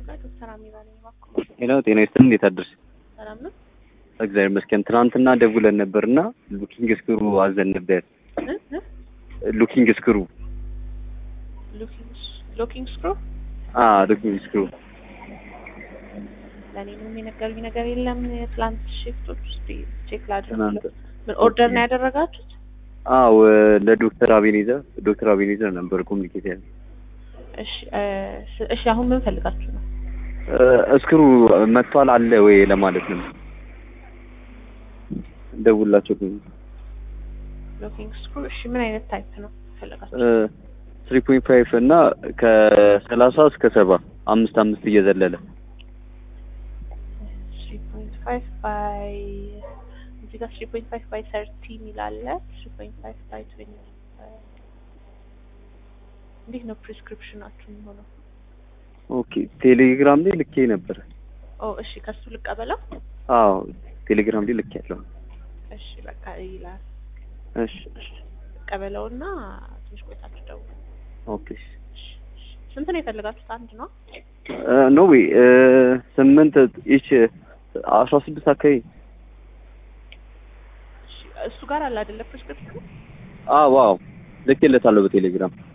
ጋር ዶክተር አሚራ ነኝ። እባክዎ ሄሎ ጤና ይስጥልኝ። እንዴት አደርሽ? ሰላም ነው? እግዚአብሔር ይመስገን። ትናንትና ደውለን ነበርና ሉኪንግ ስክሩ አዘን ነበር። እ? እ? ሉኪንግ ስክሩ ሎኪንግ ሎኪንግ ስክሮ አ ሉኪንግ ስክሩ ለእኔ ምንም የነገሩኝ ነገር የለም። የትላንት ሽፍቶች ውስጥ ቼክ ላድርግ ትናንት ብለው። ምን ኦርደር ነው ያደረጋችሁት? አዎ ለዶክተር አቤኔዘር ዶክተር አቤኔዘር ነበር ኮሚኒኬት ያለ እሺ እ፣ ስ- እሺ አሁን ምን ፈልጋችሁ ነው? እስክሩ መጥቷል አለ ወይ ለማለት ነው። ደውላቸው ሎኪንግ ስክሩ እሺ ምን አይነት ታይፕ ነው ፈልጋችሁ? ትሪ ፖይንት ፋይቭ እና ከሰላሳ እስከ ሰባ አምስት አምስት እየዘለለ 3.5 ባይ እዚህ ጋር 3.5 ባይ 30 የሚል አለ። 3.5 ባይ 20 እንዴት ነው ፕሪስክሪፕሽናችሁ የሚሆነው? ኦኬ ቴሌግራም ላይ ልኬ ነበር። ኦ እሺ ከሱ ልቀበለው። አዎ ቴሌግራም ላይ ልኬ ያለው። እሺ በቃ ይላል እሺ እሺ ልቀበለውና ትንሽ ቆይታችሁ ደውሉ። ኦኬ እሺ፣ እሺ። ስንት ነው የፈለጋችሁት? አንድ ነው? ኖ ዌይ ስምንት ኢች አስራ ስድስት አካባቢ እሺ እሱ ጋር አለ አይደለ ፕሪስክሪፕሽኑ? አዎ ዋው ልኬለታለሁ በቴሌግራም